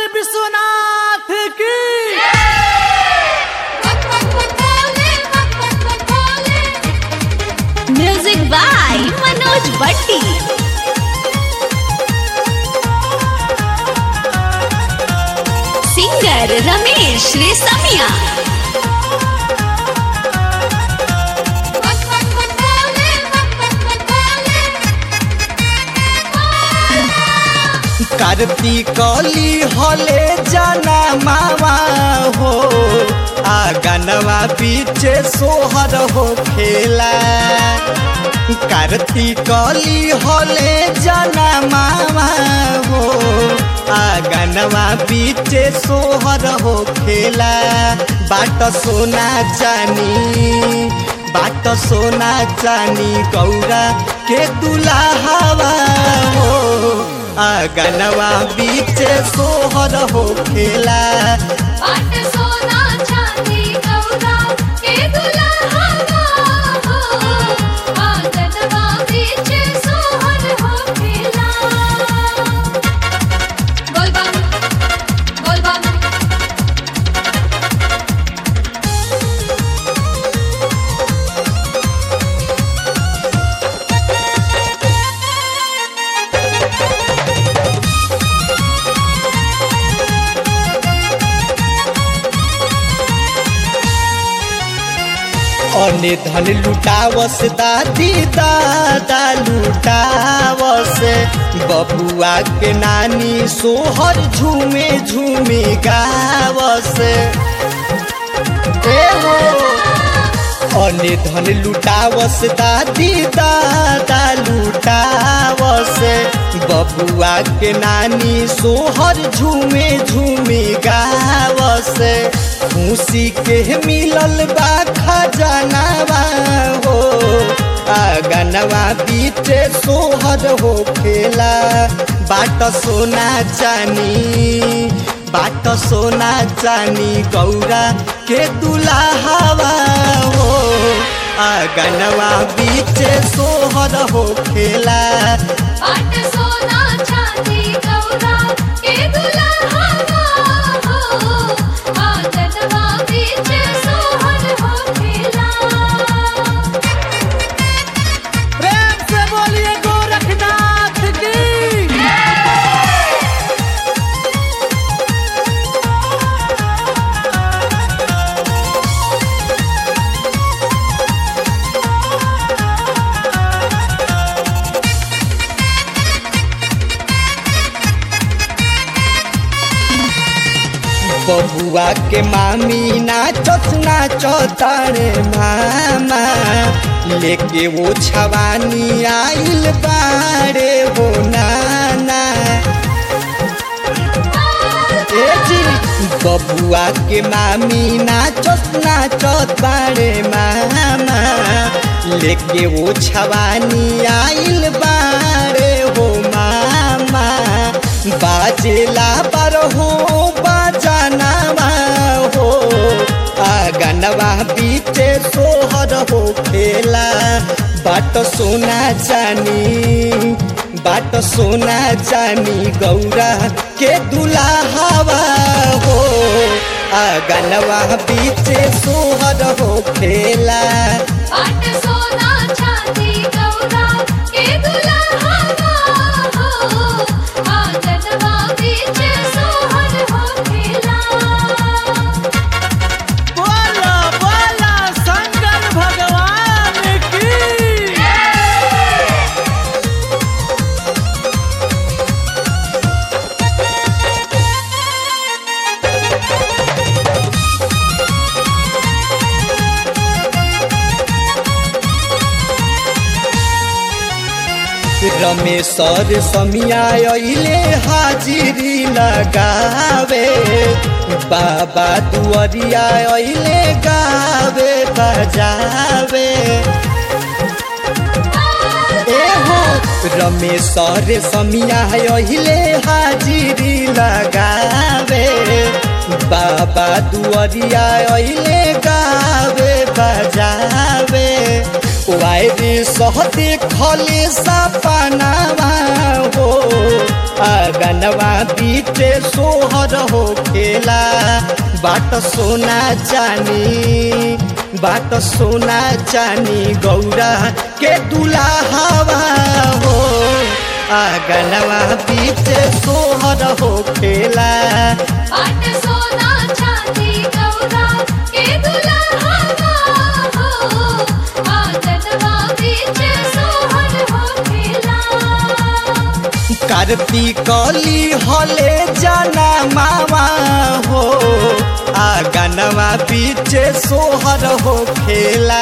विश्वनाथ की music by Manoj भट्टी singer Ramesh रेसमिया कार्तिकली हले जाना मावा हो आगनवा पीछे सोहर हो खेला कार्तिकली हले जाना मावा हो आगनवा पीछे सोहर हो खेला बाट सोना जानी बाट सोना जानी गौरा के दुलाहवा हो आगनवा बीच सोहर हो खेला अने धन लुटावस दादी दादा लुटावस बबुआ के नानी सोहर झूमे झूमे गावस ए हो अने धन लुटावस दादी दादा लुटावस बबुआ के नानी सोहर झूमे झूमे गावस खुशी के मिलल बा खजानावा हो आगनवा बीते सोहर हो खेला बाट सोना जानी बाट सोना जानी गौरा के दुलाहवा हो आगनवा बीचे सोहर हो खेला प्रेम से बोलिए गोरखनाथ की बबुआ के मामी नाचत नाचत रे मामा लेके वो छवानी आइल बारे हो नाना ए जी बबुआ के मामी नाचत नाचत बारे मामा लेके वो छवानी आइल बारे हो मामा बाजेला पर हो बाजानावा हो आगनवा बीचे सोहर हो खेला बाट सोना जानी बाट सोना जानी गौरा के दुलाहवा हो आगनवा बीचे सोहर हो खेला बोला बोला शंकर भगवान की रमेश्वर समिया अइले हाजिरी लगावे बाबा दुआरिया अइले गावे बजावे ए हो रमेश्वर समिया अइले हाजिरी लगावे बाबा दुआरिया अइले गावे बजावे वायरी सह देखले सपनावा हो आगनवा बीते सोहर हो खेला बाट सोना चानी बाट सोना चानी गौरा के दुलाहवा हो आगनवा बीते सोहर हो खेला पाट सोना चांदी गौरा के दुल्हा हो आंगनवा बीच सोहर हो खेला कार्तिकली हले जाना मामा हो आगनवा बीचे सोहर हो खेला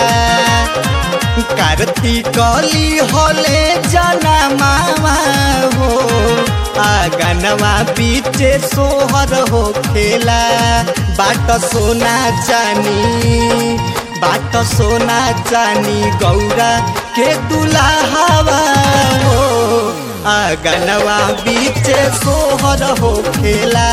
कार्तिकली हले जाना मामा हो आगनवा बीचे सोहर हो खेला बाट सोना चानी बाट सोना चानी गौरा के दुलाहवा हो आगनवा बीचे सोहर हो खेला